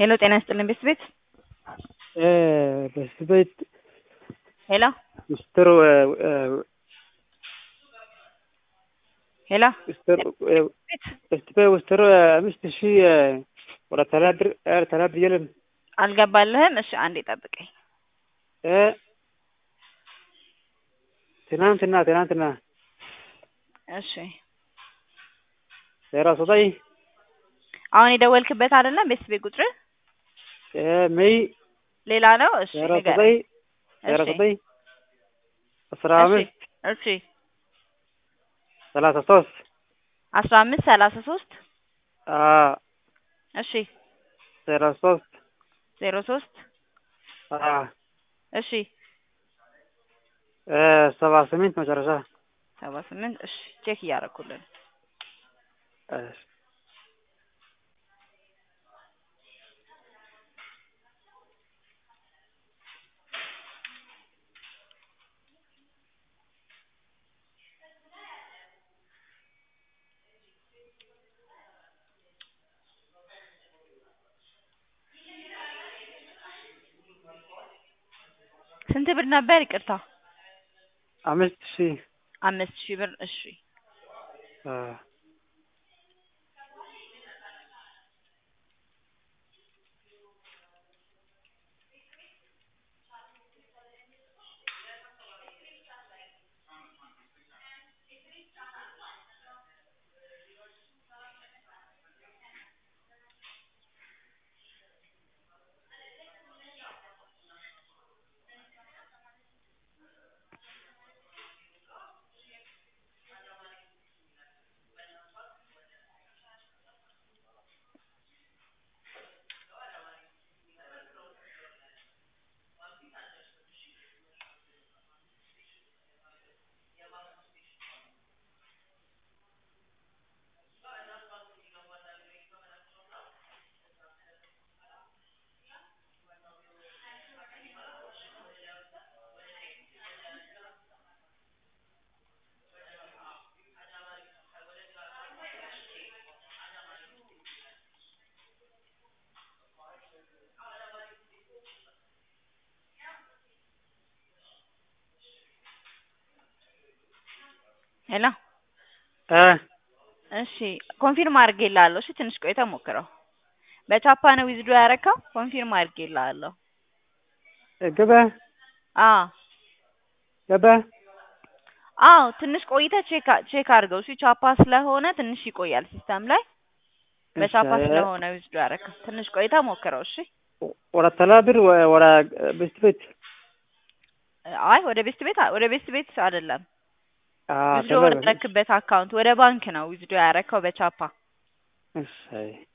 ሄሎ ጤና ይስጥልኝ ቤት ቤት በስት ቤት ሄሎ ሚስትር ሄሎ ሚስትር በስት ቤት ውስትር አምስት ሺህ ወደ ተላድር ተላድር የለም አልገባልህም? እሺ አንዴ ጠብቀኝ። ትናንትና ትናንትና እሺ ዜሮ ዘጠኝ አሁን የደወልክበት አይደለም ቤት ቤት ቁጥር ሜይ ሌላ ነው? እሺ ዜሮ ንገረኝ። ዘጠኝ ዜሮ እሺ ዘጠኝ አስራ እሺ አምስት እሺ ሰላሳ ሶስት አስራ አምስት ሰላሳ ሶስት እሺ ዜሮ ሶስት ዜሮ ሶስት እሺ ሰባ ስምንት መጨረሻ ሰባ ስምንት እሺ ቼክ እያደረኩልን ስንት ብር ነበር? ይቅርታ አምስት ሺህ አምስት ሺህ ብር እሺ ሄሎ እሺ ኮንፊርም አድርጌልሃለሁ። እሺ ትንሽ ቆይተህ ሞክረው። በቻፓ ነው ዊዝዶ ያረካው? ኮንፊርም አድርጌልሃለሁ። ገባ አዎ ገባ አዎ ትንሽ ቆይተህ ቼክ ቼክ አድርገው። እሺ ቻፓ ስለሆነ ትንሽ ይቆያል ሲስተም ላይ በቻፓ እሺ። ስለሆነ ዊዝዶ ያረካው። ትንሽ ቆይተህ ሞክረው። እሺ ወደ ተላድር ወደ በስት ቤት አይ ወደ ቤስት ቤት ወደ ቤስት ቤት አይደለም ዊዝዶ ተላድር ወደ ረክበት አካውንት ወደ ባንክ ነው ዊዝዶ ያረካው በቻፓ እሺ